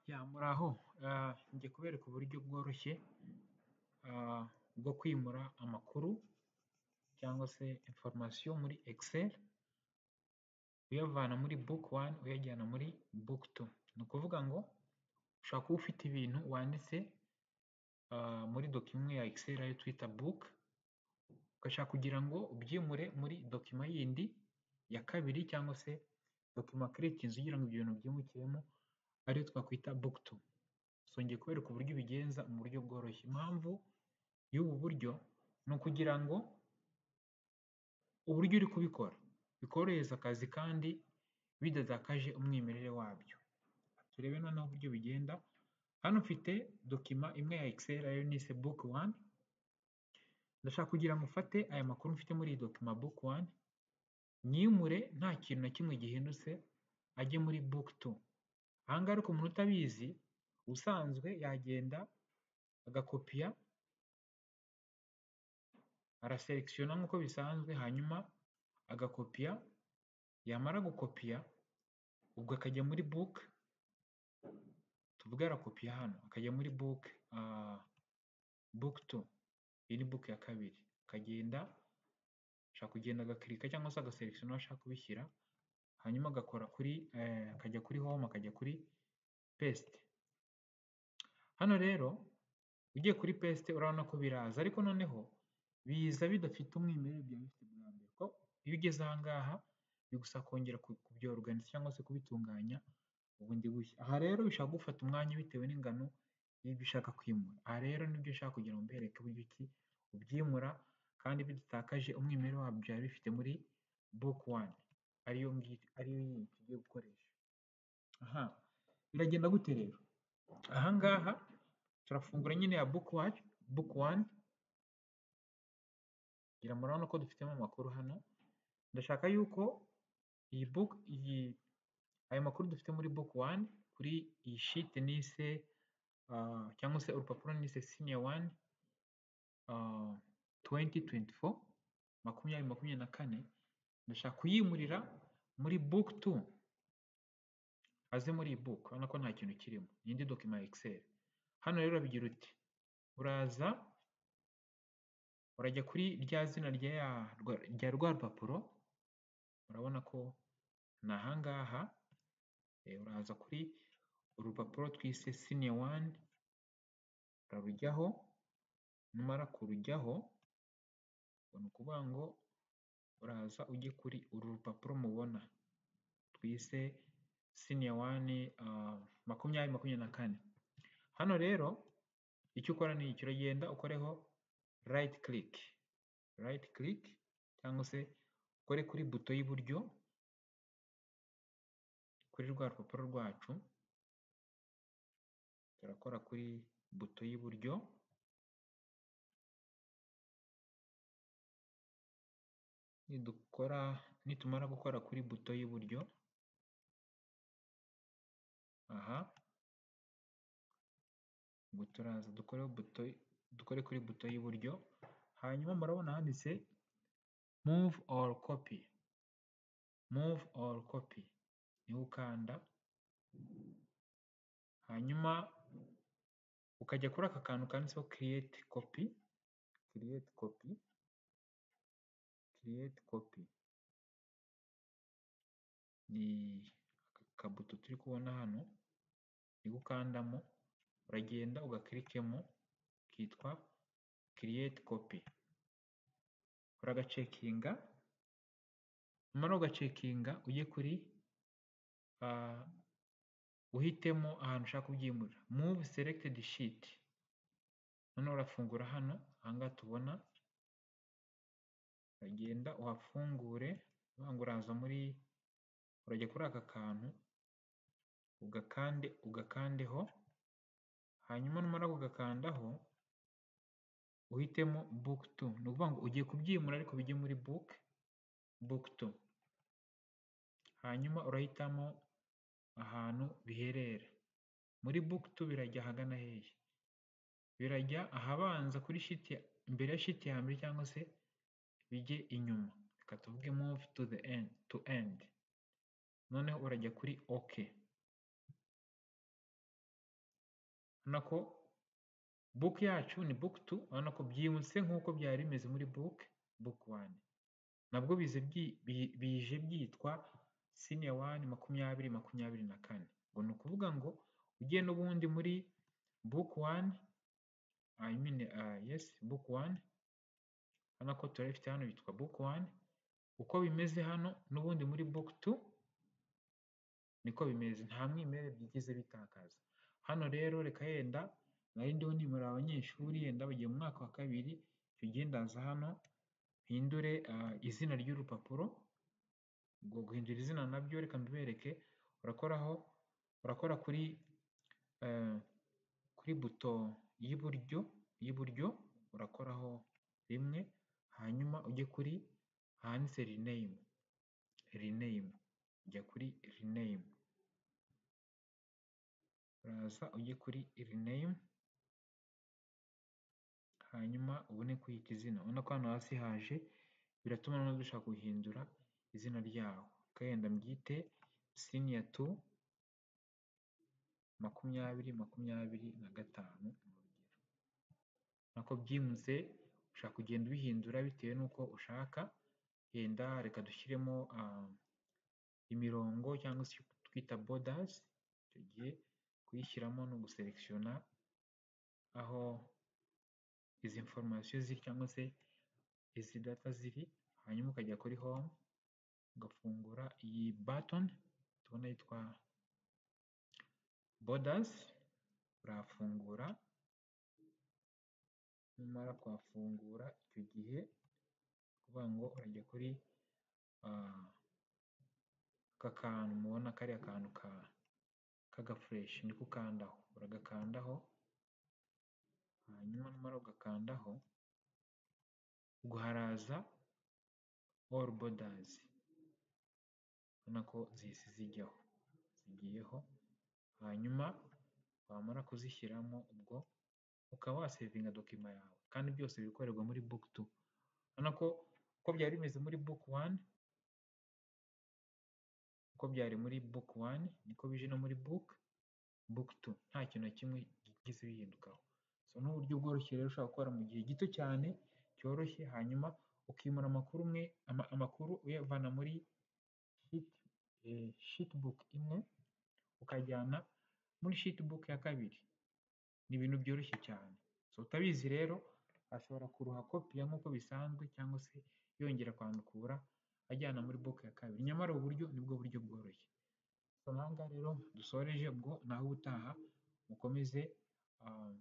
Ya muraho, ah, njye kubereka uburyo bworoshye ah, bwo kwimura amakuru cyangwa se information muri excel uyavana muri book one uyajyana muri book two. Ni ukuvuga ngo ushobora kuba ufite ibintu wanditse ah, muri dokima ya excel ariyo twita book, ugashaka kugira ngo ubyimure muri dokima yindi ya kabiri cyangwa se dokima creatinze ugira ngo ibyo bintu byimukiremo ariyo twakwita book two. So ngiye kubereka uburyo ubigenza mu buryo bworoshye. Impamvu y'ubu buryo ni ukugira ngo uburyo uri kubikora bikorohereza akazi kandi bidatakaje umwimerere wabyo. Turebe noneho uburyo bigenda, hano mfite dokima imwe ya excel ariyo nise book one, ndashaka kugira ngo mfate aya makuru mfite muri iyi dokima book one, nyimure nta kintu na kimwe gihindutse ajye muri book two. Aha ngaha ariko umuntu utabizi ubusanzwe yagenda agakopiya, araselekisiona nk'uko bisanzwe hanyuma agakopiya, yamara gukopiya ubwo akajya muri book, tuvuge arakopiya hano akajya muri book ah, book two, iyi ni book ya kabiri, akagenda ashobora kugenda agakirika cyangwa se agaselekisiona aho ashaka kubishyira, hanyuma agakora kuri eh, akajya kuri home akajya kuri paste. Hano rero ugiye kuri paste urabona ko biraza ariko noneho biza bidafite umwimerere byari bifite bwa mbere, kuko iyo ugeze aha ngaha bigusaba kongera kubyoruganiza cyangwa se kubitunganya bundi bushya. Aha rero bishobora kugufata umwanya bitewe n'ingano y'ibyo ushaka kwimura. Aha rero nibyo nshaka kugira ngo mbereke uburyo ki ubyimura kandi bidatakaje umwimerere wabyo byari bifite muri book one ariyo ngiyo ariyo yindi tugiye gukoresha. Aha biragenda gute rero? Aha ngaha turafungura nyine ya book one, book one ngira ngo murabona ko dufitemo amakuru hano, ndashaka yuko iyi book iyi ayo makuru dufite muri book one kuri iyi sheet nise ah, cyangwa se urupapuro nise senior one ah, 2024 makumyabiri makumyabiri na kane ndashaka kuyimurira muri book two aze muri iyi book urabona ko nta kintu kirimo ni indi dokima ya excel hano rero urabigira uti uraza urajya kuri rya zina rya ya rwa- rya rwa rupapuro urabona ko ni aha ngaha eh, uraza kuri urupapuro twise senior one urarujyaho numara kurujyaho ni ukuvuga ngo uraza ujye kuri uru rupapuro mubona twise senior one ah, makumyabiri makumyabiri na kane hano rero icyo ukora ni iki uragenda ukoreho right click right click cyangwa se ukore kuri buto y'iburyo kuri rwa rupapuro rwacu turakora kuri buto y'iburyo nidukora nitumara gukora kuri buto y'iburyo aha ubwo turaza dukore buto dukore kuri buto y'iburyo hanyuma murabona handitse move or copy move or copy niho ukanda hanyuma ukajya kuri aka kantu kanditseho create copy create copy create copy ni aka kabuto turi kubona hano niko ukandamo uragenda ugakirikemo kitwa create copy uragacekinga numara ugacekinga ujye kuri ah, uhitemo ahantu ushaka kubyimura move selected sheet noneho urafungura hano ahangaha tubona uragenda uhafungure uvuga ngo uraza muri urajya kuri aka kantu ugakande ugakandeho hanyuma numara kugakandaho uhitemo book two ni ukuvuga ngo ugiye kubyimura ariko bijye muri book book two hanyuma urahitamo ahantu biherera muri book two birajya ahagana hehe birajya ahabanza kuri sheet ya- imbere ya sheet ya mbere cyangwa se bijye inyuma reka tuvuge move to the end to end noneho urajya kuri ok urabona ko book yacu ni book two urabona ko byihuse nk'uko byari bimeze muri book book one nabwo bize byi- bi- bije byitwa senior one makumyabiri makumyabiri na kane ngo ni ukuvuga ngo ugiye n'ubundi muri book one I mean uh, yes book one urabona ko turabifite hano bitwa book one uko bimeze hano n'ubundi muri book two niko bimeze nta mwimerere byigize bitakaza hano rero reka yenda nari ndiho nimura abanyeshuri yenda bagiye mu mwaka wa kabiri icyo gihe ndaza hano mpindure ah, izina ry'urupapuro ubwo guhindura izina nabyo reka mbibereke urakoraho urakora kuri eh, kuri buto y'iburyo y'iburyo urakoraho rimwe hanyuma ujye kuri ahanditse rename rename ujya kuri rename uraza ujye kuri rename hanyuma ubone kwita izina ubona ko hano hasi haje biratuma noneho dushaka guhindura izina ryawo ukagenda mbyite senior two makumyabiri makumyabiri na gatanu nako byimutse ushaka kugenda ubihindura bitewe n'uko ushaka yenda reka dushyiremo ah, imirongo cyangwa se icyo twita borders icyo gihe kuyishyiramo no guselekishona aho izi information ziri cyangwa se izi data ziri hanyuma ukajya kuri home ugafungura iyi button tubona yitwa borders urafungura numara kwafungura icyo gihe ni ukuvuga ngo urajya kuri ah, aka kantu mubona kariya kantu ka k'agafureshi niko ukandaho uragakandaho hanyuma numara ugakandaho ubwo haraza all borders ubona ko zihise zijyaho zigiyeho hanyuma wamara kuzishyiramo ubwo ukaba wasevinga dokima yawe kandi byose bikorerwa muri book two urabona ko uko byari bimeze muri book one uko byari muri book one niko bije no muri book book two nta kintu na kimwe byigeze bihindukaho so ni uburyo bworoshye rero ushobora gukora mu gihe gito cyane cyoroshye hanyuma ukimura amakuru umwe ama- amakuru uyavana muri sheet, eh, sheet book imwe ukajyana muri sheet book ya kabiri ni ibintu byoroshye cyane so utabizi rero ashobora kuruha kopiya nk'uko bisanzwe cyangwa se yongera kwandukura ajyana muri book ya kabiri nyamara ubu buryo nibwo buryo bworoshye so aha ngaha rero dusoreje ubwo naho ubutaha mukomeze ah,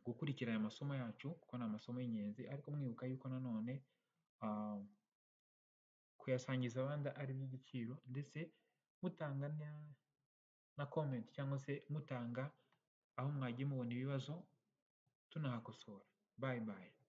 gukurikira aya masomo yacu kuko ni amasomo y'ingenzi ariko mwibuka yuko nanone ah, kuyasangiza abandi ari iby'igiciro ndetse mutanga na, na comment cyangwa se mutanga aho mwagiye mubona ibibazo tunahakosora bye bye